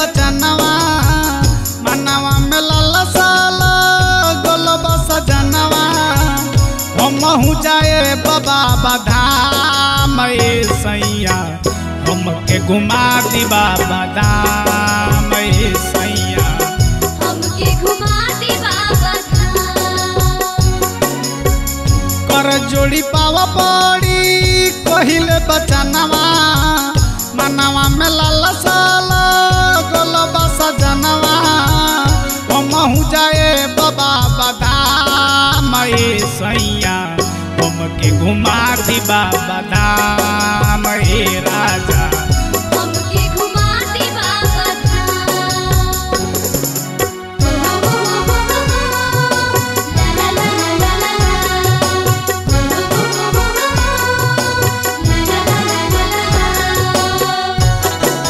बचनवा मनवा में लाला साला गोलबा सजनवा हमहू जाए बाबा बाधाम ए सैया हमके घुमा दी बाबा धाम ए सैया हमके घुमा दे बाबा धाम कर जोड़ी पावा पड़ी कहिले बचनवा मनवा में लाला साला गोलबा सजनवा हमहू जाए बाबा बादाम ए सैया हमके घुमा दी बाबा धाम ए राजा हमके घुमा दे बाबा धाम ला ला ला ला ला ला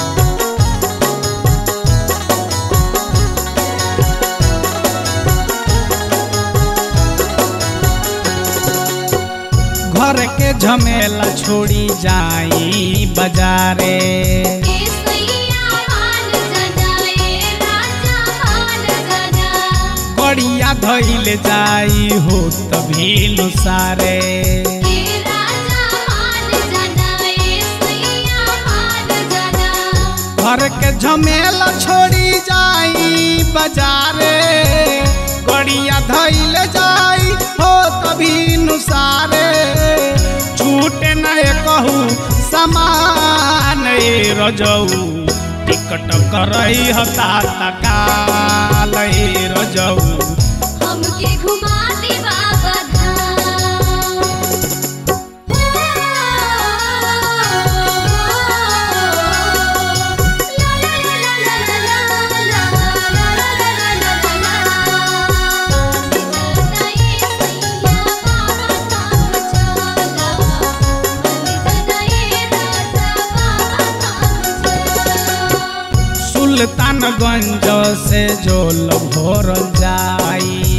घर के झमेला छोड़ी जाई बाजारे ए सैया हाल जनाए राजा हाल जना कड़िया धैले जाई हो तभी सारे ए राजा हाल जनाए सैया हाल जना घर के झमेला छोड़ी जाई बाजारे कड़िया धैले जाई हो तभी नुसारे छूटे नहीं कहू समान ए रजऊ टिकट करई हता तकाल ए रजऊ हमके घुमा दे बाबा सुल्तानगंज से जोल भोरल जाई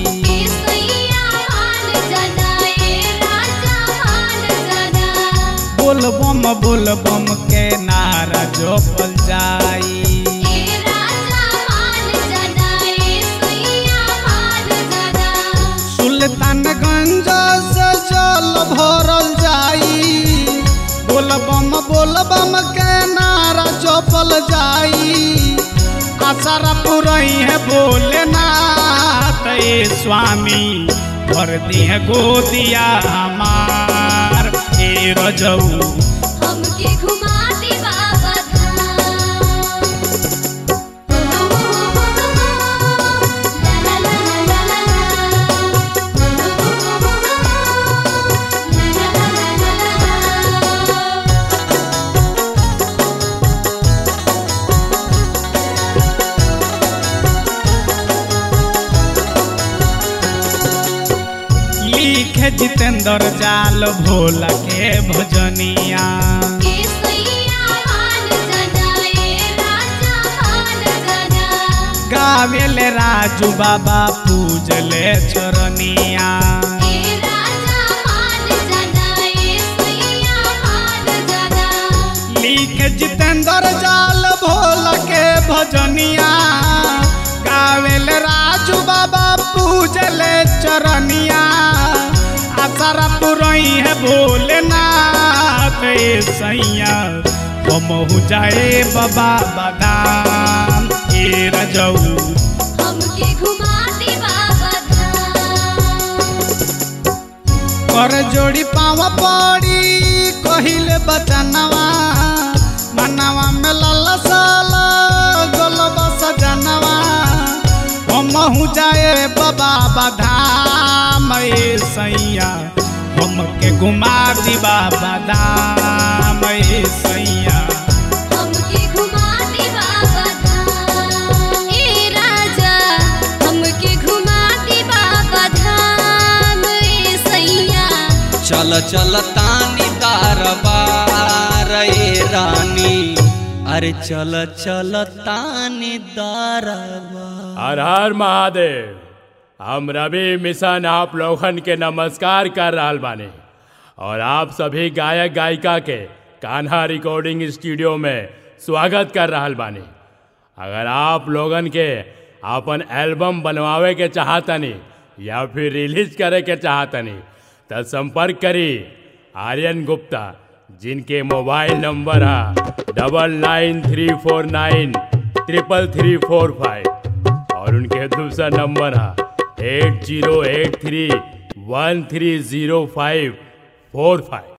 बोलबम बोलबम के नारा जोपल जाई सुल्तानगंज से जल भरल जाई बोलबम बोलबम के नारा जोपल जाई आसारा पुरई है भोलेनाथ ए स्वामी भर दी है गोदिया हमार ए रजऊ हमके घुमा दे बाबा धाम ला ला ला ला ला ला लिखे जितेंद्र जाल भोला के भजनिया ए सैया हाल जनाए राजा हाल जना गावेले राजू बाबा पूजले चरनिया ए राजा हाल जनाए सैया हाल जना लिखे जितेंद्र जाल भोला के भजनिया गावेले राजू बाबा पूजले चरनिया आसारा पुरई है भोलेनाथ ए सैया हमहू जाए बाबा बादाम ए रजऊ हमके घुमा दे बाबा धाम कर जोड़ी पावा पड़ी कहिले बचनवा मनवा में लाला साला गोलबा सजनवा हमहू जाए बाबा बाधाम ए सैया हमके घुमा दी बाबा धाम ए सैया हमके घुमा दे बाबा धाम ए राजा हमके घुमा दे बाबा धाम ए सैया चल चल तानी दरबार ए रानी अरे चल चल तानी दरबार हर हर महादेव हम रवि मिशन आप लोगन के नमस्कार कर रहल बानी और आप सभी गायक गायिका के कान्हा रिकॉर्डिंग स्टूडियो में स्वागत कर रहल बानी अगर आप लोगन के अपन एल्बम बनवावे के चाहतनी या फिर रिलीज करे के चाहतनी तो संपर्क करी आर्यन गुप्ता जिनके मोबाइल नंबर है double nine three four nine triple three four five और उनके दूसरा नंबर है eight zero eight three one three zero five four five